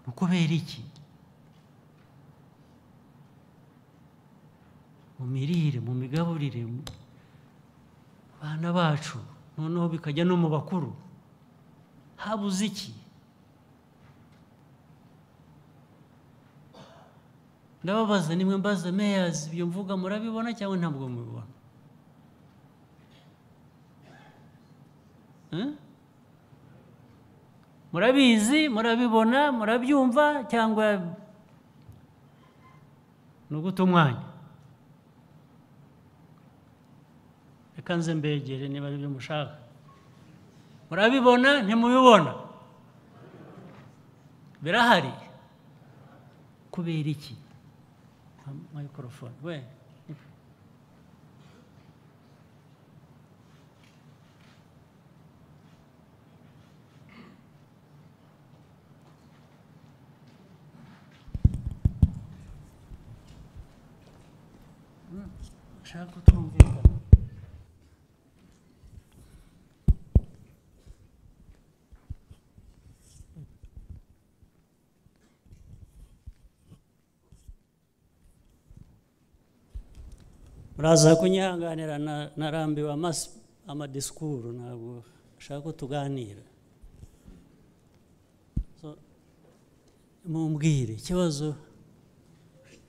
ukubera iki mu mirire mu migaburire mu bana bacu noneho bikajya no mu bakuru habuze iki ndababaza nimwe mbaza meyazi ibyo mvuga murabibona cyangwa ntabwo mubibona Eh? murabizi murabibona murabyumva cyangwa ni uguta umwanya reka nze mbegere niba ari byo mushaka murabibona ntimubibona birahari kubera iki mayikorofone we ushaka kutumvikana muraza kunyihanganira na- narambiwe amasi- amadisikuru ntabwo nshaka ko tuganira So, mumbwire ikibazo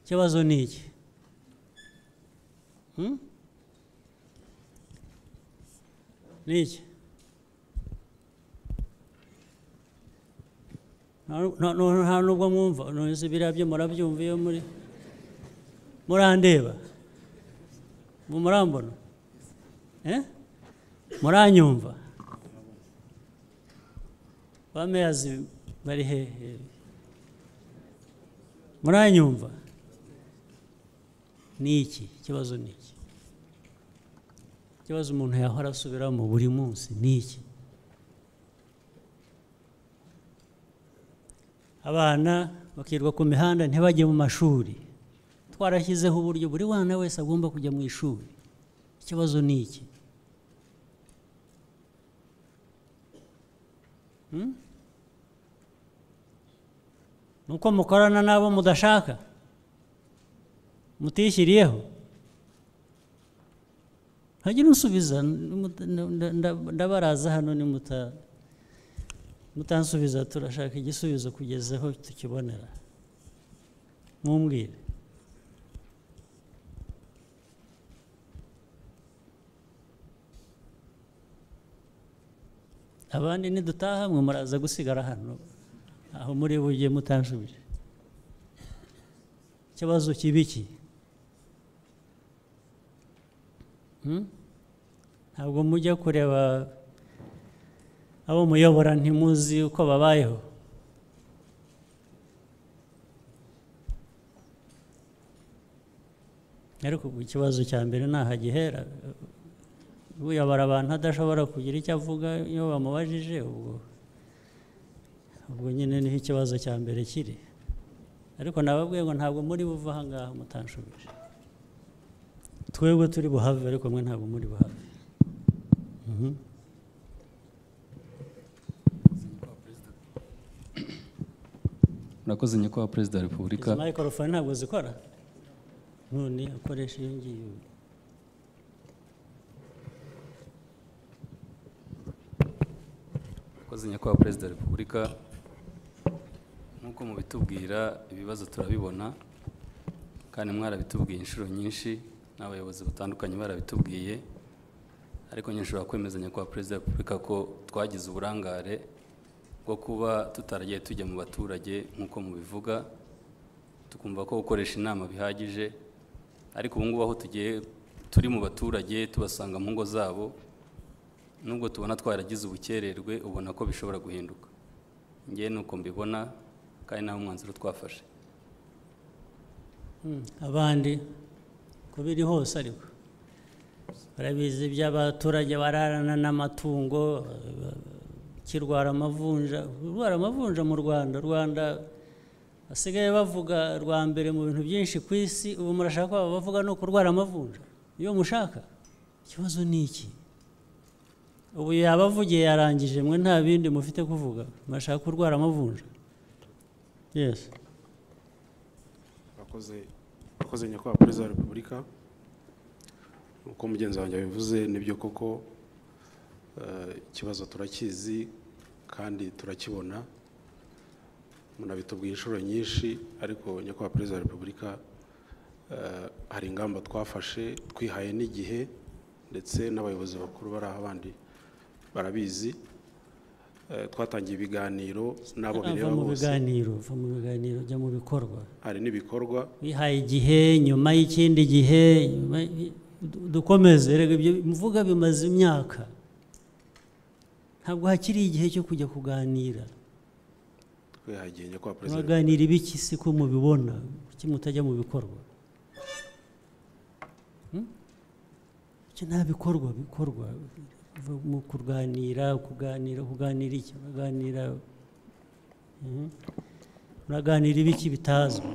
ikibazo ni iki Hmm? ni iki Nta- nta- nta- nta nubwo mwumva nonese biriya byo murabyumva iyo muri murandeba ubu murambona Eh? muranyumva ba meyazi bari hehe muranyumva ni iki ikibazo ni iki ikibazo umuntu yahora asubiramo buri munsi ni iki abana bakirirwa ku mihanda ntibajye mu mashuri twarashyizeho uburyo buri mwana wese agomba kujya mu ishuri ikibazo ni iki Hmm? ni uko mukorana n'abo mudashaka mutishyiriyeho ntagira unsubiza nimuta- nda- nda- ndabaraza hano nimuta- mutansubiza turashaka igisubizo kugeza aho tukibonera mumbwire abandi nidutaha mwe muraza gusigara hano aho muri bujye mutansubije ikibazo kibi ki Hmm? ntabwo mujya kureba abo muyobora ntimuzi uko babayeho ariko ubwo ikibazo cya mbere ntaho gihera uyobora abantu adashobora kugira icyo avuga iyo bamubajije ubwo ubwo nyine niho ikibazo cya mbere kiri ariko nababwiye ngo ntabwo muri buve aha ngaha mutanshubije twebwe turi buhave ariko mwe ntabwo muri buhave Mhm. murakoze nyakubahwa perezida wa repubulika izi mayikorofone ntabwo zikora none akoresha iyo ngiyo murakoze nyakubahwa perezida wa repubulika nk'uko mubitubwira ibibazo turabibona kandi mwarabitubwiye inshuro nyinshi n'abayobozi batandukanye barabitubwiye ariko nshobora kwemeza nyakubahwa perezida wa repubulika ko twagize uburangare bwo kuba tutaragiye tujya mu baturage nk'uko mubivuga tukumva ko gukoresha inama bihagije ariko ubu ngubu aho tugiye turi mu baturage tubasanga mu ngo zabo nubwo tubona twaragize ubukererwe ubona ko bishobora guhinduka ngewe ni uko mbibona kandi nta umwanzuro twafashe Mm, abandi ko biri hose ariko barabizi by'abaturage bararana n'amatungo eh, kirwara amavunja kurwara amavunja mu rwanda rwanda basigaye bavuga rwa mbere mu bintu byinshi ku isi ubu murashaka ko bavuga no kurwara amavunja iyo mushaka ikibazo ni iki ubu yaba avugiye yarangije mwe nta bindi mufite kuvuga murashaka kurwara amavunja yes abakoze abakoze nyakubahwa perezida wa repubulika uko mugenzi wanjye yabivuze nibyo koko eh, ikibazo turakizi kandi turakibona munabitubwiye inshuro nyinshi ariko nyakubahwa perezida wa repubulika eh, hari ingamba twafashe twihaye n'igihe ndetse n'abayobozi bakuru bari aho abandi barabizi Eh, twatangiye ibiganiro n'abo bireba ava mu bose biganiro ava mu biganiro ajya mu bikorwa hari n'ibikorwa bihaye igihe nyuma y'ikindi gihe nyuma y- du- dukomeze rega ibyo mvuga bimaze imyaka ntabwo hakiri igihe cyo kujya kuganira twihagiye nyakubahwa perezida wa muraganira ibiki si ko mubibona kuki mutajya mu bikorwa Hmm? Kuki nta bikorwa bikorwa Biva mu kurwanira kuganira kuganira iki kuganira muraganira ibiki bitazwi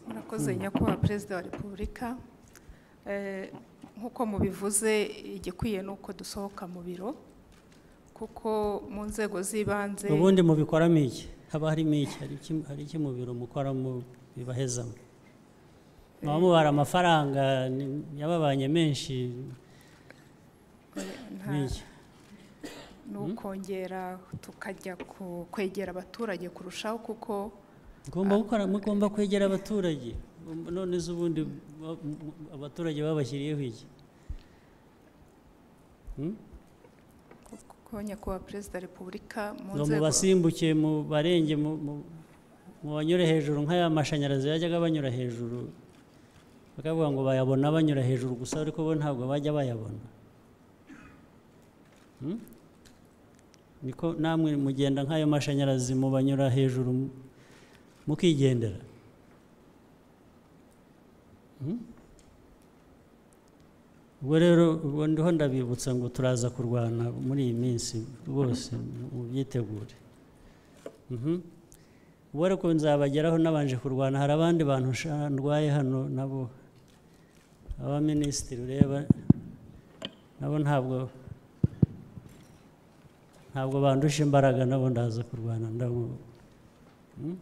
murakoze nyakubahwa perezida wa repubulika Eh, nk'uko mubivuze igikwiye ni uko dusohoka mu biro kuko mu nzego z'ibanze ubundi mubikoramo iki haba harimo iki hari iki- hari iki mu biro mukoramo bibahezamo muba mubara amafaranga ni- yababanye menshi eh, nta- n'iki ni ukongera tukajya ku- kwegera abaturage kurushaho kuko Mugomba gukora mugomba kwegera abaturage none se ubundi ba- mu- mu- abaturage babashyiriyeho iki Hmm? kuko nyakubahwa perezida wa repubulika mu ngo nzego mubasimbuke mu barenge mu- mu- mubanyure hejuru nk'aya mashanyarazi yajyaga banyura hejuru bakavuga ngo bayabona banyura hejuru gusa ariko bo ntabwo bajya bayabona Hmm? niko namwe mugenda nk'ayo mashanyarazi mubanyura hejuru mu- mukigendera Hmm? ubwo rero ubwo ndiho ndabibutsa ngo turaza kurwana muri iyi minsi rwose mubyitegure Mhm. ubwo ariko nzabageraho nabanje kurwana hari abandi bantu sha- ndwaye hano nabo abaminisitiri ureba nabo ntabwo ntabwo bandusha imbaraga nabo ndaza kurwana ndabo Mhm.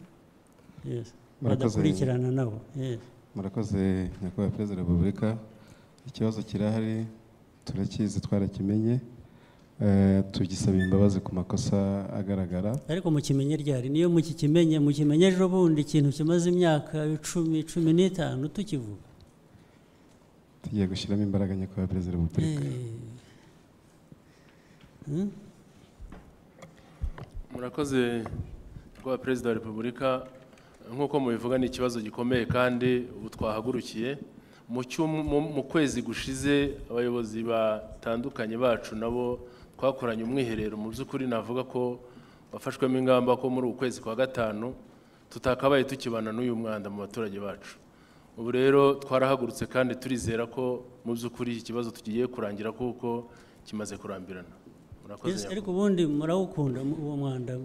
Yes. Murakoze. badakurikirana nabo Yes. murakoze nyakubahwa perezida wa repubulika ikibazo kirahari turakizi twarakimenye Eh, tugisabira imbabazi ku makosa agaragara ariko mukimenye ryari niyo mukikimenye mukimenye ejo bundi ikintu kimaze imyaka icumi cumi n'itanu tukivuga tugiye gushyiramo imbaraga nyakubahwa perezida wa repubulika Eh. murakoze rwa perezida wa repubulika nk'uko mubivuga ni ikibazo gikomeye kandi ubu twahagurukiye Mu cyum- mu- mu kwezi gushize abayobozi batandukanye bacu nabo twakoranye umwiherero mu by'ukuri navuga ko wafashwemo ingamba ko muri uku kwezi kwa gatanu tutakabaye tukibana n'uyu mwanda mu baturage bacu ubu rero twarahagurutse kandi turizera ko mu by'ukuri iki kibazo tugiye kurangira kuko kimaze kurambirana murakoze Yes, nyakubahwa. ariko ubundi murawukunda mu- uwo mwanda